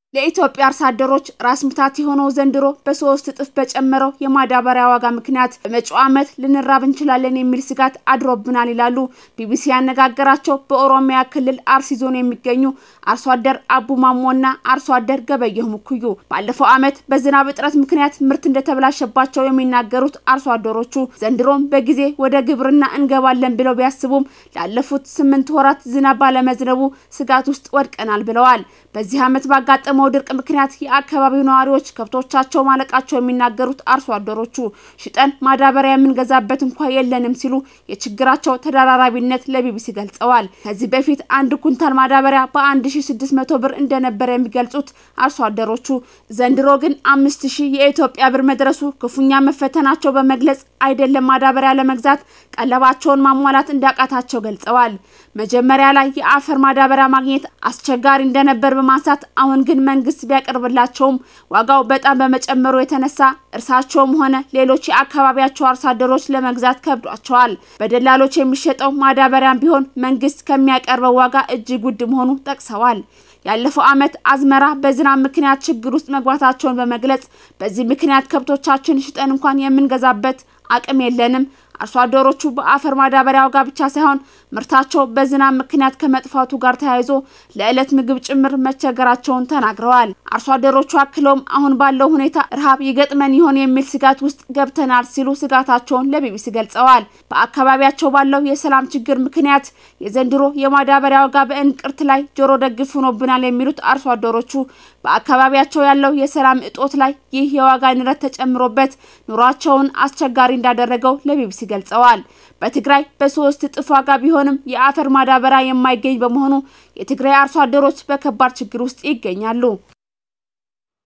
ለኢትዮጵያ አርሶ አደሮች ራስ ምታት የሆነው ዘንድሮ በሶስት እጥፍ በጨመረው የማዳበሪያ ዋጋ ምክንያት በመጪው ዓመት ልንራብ እንችላለን የሚል ስጋት አድሮብናል ይላሉ ቢቢሲ ያነጋገራቸው በኦሮሚያ ክልል አርሲ ዞን የሚገኙ አርሶ አደር አቡ ማሞና አርሶ አደር ገበየሁ ሙኩዩ። ባለፈው ዓመት በዝናብ እጥረት ምክንያት ምርት እንደተበላሸባቸው የሚናገሩት አርሶ አደሮቹ ዘንድሮም በጊዜ ወደ ግብርና እንገባለን ብለው ቢያስቡም ላለፉት ስምንት ወራት ዝናብ ባለመዝነቡ ስጋት ውስጥ ወድቀናል ብለዋል። በዚህ ዓመት ባጋጠመው ድርቅ ምክንያት የአካባቢው ነዋሪዎች ከብቶቻቸው ማለቃቸው የሚናገሩት አርሶ አደሮቹ ሽጠን ማዳበሪያ የምንገዛበት እንኳ የለንም ሲሉ የችግራቸው ተደራራቢነት ለቢቢሲ ገልጸዋል። ከዚህ በፊት አንድ ኩንታል ማዳበሪያ በ1600 ብር እንደነበረ የሚገልጹት አርሶ አደሮቹ ዘንድሮ ግን 5000 የኢትዮጵያ ብር መድረሱ ክፉኛ መፈተናቸው በመግለጽ አይደለም ማዳበሪያ ለመግዛት ቀለባቸውን ማሟላት እንዳቃታቸው ገልጸዋል። መጀመሪያ ላይ የአፈር ማዳበሪያ ማግኘት አስቸጋሪ እንደነበር በማንሳት አሁን ግን መንግስት ቢያቀርብላቸውም ዋጋው በጣም በመጨመሩ የተነሳ እርሳቸውም ሆነ ሌሎች የአካባቢያቸው አርሶ አደሮች ለመግዛት ከብዷቸዋል። በደላሎች የሚሸጠው ማዳበሪያም ቢሆን መንግስት ከሚያቀርበው ዋጋ እጅግ ውድ መሆኑ ጠቅሰዋል። ያለፈው ዓመት አዝመራ በዝናብ ምክንያት ችግር ውስጥ መግባታቸውን በመግለጽ በዚህ ምክንያት ከብቶቻችን ሽጠን እንኳን የምንገዛበት አቅም የለንም። አርሶ አደሮቹ በአፈር ማዳበሪያ ዋጋ ብቻ ሳይሆን ምርታቸው በዝናብ ምክንያት ከመጥፋቱ ጋር ተያይዞ ለዕለት ምግብ ጭምር መቸገራቸውን ተናግረዋል። አርሶ አደሮቹ አክለውም አሁን ባለው ሁኔታ ረሃብ ይገጥመን ይሆን የሚል ስጋት ውስጥ ገብተናል ሲሉ ስጋታቸውን ለቢቢሲ ገልጸዋል። በአካባቢያቸው ባለው የሰላም ችግር ምክንያት የዘንድሮ የማዳበሪያ ዋጋ በእንቅርት ላይ ጆሮ ደግፍ ሆኖብናል የሚሉት አርሶ አደሮቹ በአካባቢያቸው ያለው የሰላም እጦት ላይ ይህ የዋጋ ንረት ተጨምሮበት ኑሯቸውን አስቸጋሪ እንዳደረገው ለቢቢሲ ገልጸዋል። በትግራይ በሶስት እጥፍ ዋጋ ቢሆንም የአፈር ማዳበሪያ የማይገኝ በመሆኑ የትግራይ አርሶ አደሮች በከባድ ችግር ውስጥ ይገኛሉ።